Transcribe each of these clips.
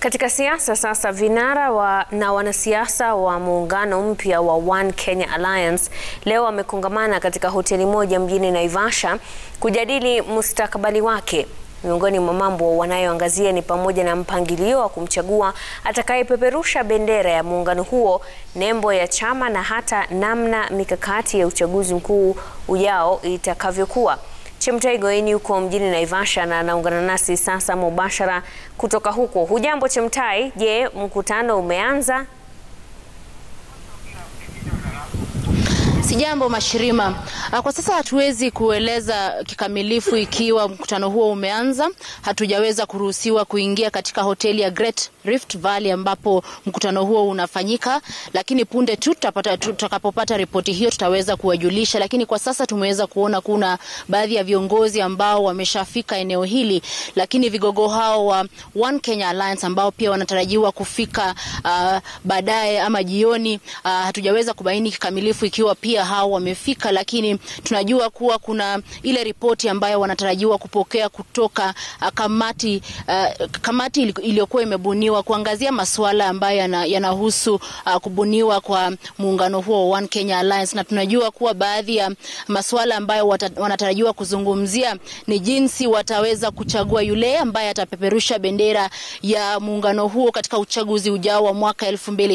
Katika siasa sasa, vinara wa, na wanasiasa wa muungano mpya wa One Kenya Alliance leo wamekongamana katika hoteli moja mjini Naivasha kujadili mustakabali wake. Miongoni mwa mambo wanayoangazia ni pamoja na mpangilio wa kumchagua atakayepeperusha bendera ya muungano huo, nembo ya chama na hata namna mikakati ya uchaguzi mkuu ujao itakavyokuwa. Chemtai Goini yuko mjini Naivasha na anaungana nasi sasa mubashara kutoka huko. Hujambo Chemtai, je, mkutano umeanza? Sijambo Mashirima. Kwa sasa hatuwezi kueleza kikamilifu ikiwa mkutano huo umeanza. Hatujaweza kuruhusiwa kuingia katika hoteli ya Great Rift Valley ambapo mkutano huo unafanyika, lakini punde tu tutakapopata ripoti hiyo tutaweza kuwajulisha. Lakini kwa sasa tumeweza kuona kuna baadhi ya viongozi ambao wameshafika eneo hili, lakini vigogo hao wa One Kenya Alliance ambao pia wanatarajiwa kufika uh, baadaye ama jioni uh, hatujaweza kubaini kikamilifu ikiwa pia hao wamefika, lakini tunajua kuwa kuna ile ripoti ambayo wanatarajiwa kupokea kutoka uh, kamati uh, kamati iliyokuwa imebuniwa kuangazia masuala ambayo yanahusu uh, kubuniwa kwa muungano huo One Kenya Alliance, na tunajua kuwa baadhi ya masuala ambayo wata, wanatarajiwa kuzungumzia ni jinsi wataweza kuchagua yule ambaye atapeperusha bendera ya muungano huo katika uchaguzi ujao wa mwaka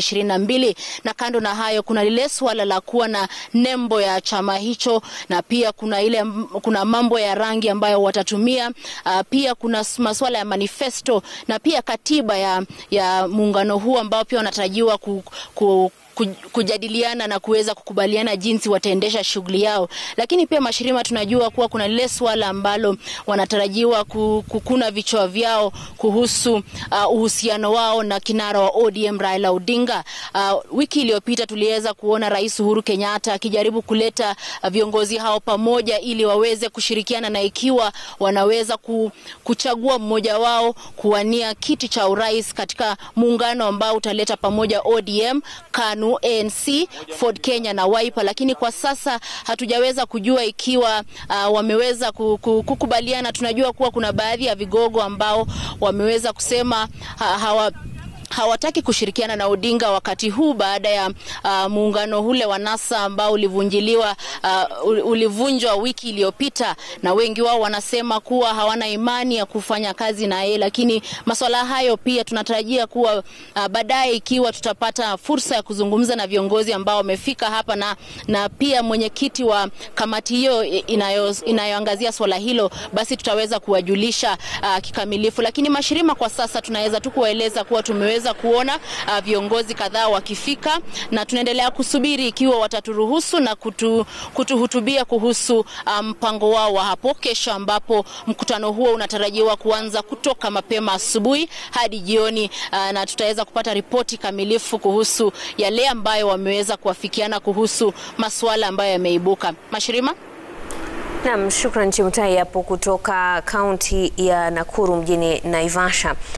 2022 na kando na hayo kuna lile suala la kuwa na nembo ya chama hicho na pia kuna ile kuna mambo ya rangi ambayo watatumia. Uh, pia kuna masuala ya manifesto na pia katiba ya, ya muungano huu ambao pia wanatarajiwa ku, ku, kujadiliana na kuweza kukubaliana jinsi wataendesha shughuli yao. Lakini pia Mashirima, tunajua kuwa kuna lile swala ambalo wanatarajiwa kukuna vichwa vyao kuhusu uh, uhusiano wao na kinara wa ODM Raila Odinga. Uh, wiki iliyopita tuliweza kuona Rais Uhuru Kenyatta akijaribu kuleta uh, viongozi hao pamoja ili waweze kushirikiana na ikiwa wanaweza kuchagua mmoja wao kuwania kiti cha urais katika muungano ambao utaleta pamoja ODM KANU ANC, Ford Kenya na Wiper, lakini kwa sasa hatujaweza kujua ikiwa uh, wameweza kukubaliana. Tunajua kuwa kuna baadhi ya vigogo ambao wameweza kusema ha, hawa hawataki kushirikiana na Odinga wakati huu baada ya uh, muungano ule wa NASA ambao ulivunjiliwa uh, ulivunjwa wiki iliyopita, na wengi wao wanasema kuwa hawana imani ya kufanya kazi na yeye. Lakini masuala hayo pia tunatarajia kuwa uh, baadaye, ikiwa tutapata fursa ya kuzungumza na viongozi ambao wamefika hapa na, na pia mwenyekiti wa kamati hiyo inayo, inayoangazia swala hilo, basi tutaweza kuwajulisha uh, kikamilifu. Lakini Mashirima, kwa sasa tunaweza tu kuwaeleza kuwa tumeweza kuona uh, viongozi kadhaa wakifika na tunaendelea kusubiri ikiwa wataturuhusu na kutu, kutuhutubia kuhusu mpango um, wao wa hapo kesho, ambapo mkutano huo unatarajiwa kuanza kutoka mapema asubuhi hadi jioni uh, na tutaweza kupata ripoti kamilifu kuhusu yale ambayo wameweza kuafikiana kuhusu masuala ambayo yameibuka. Mashirima. Naam, shukran Chemtai hapo kutoka kaunti ya Nakuru mjini Naivasha.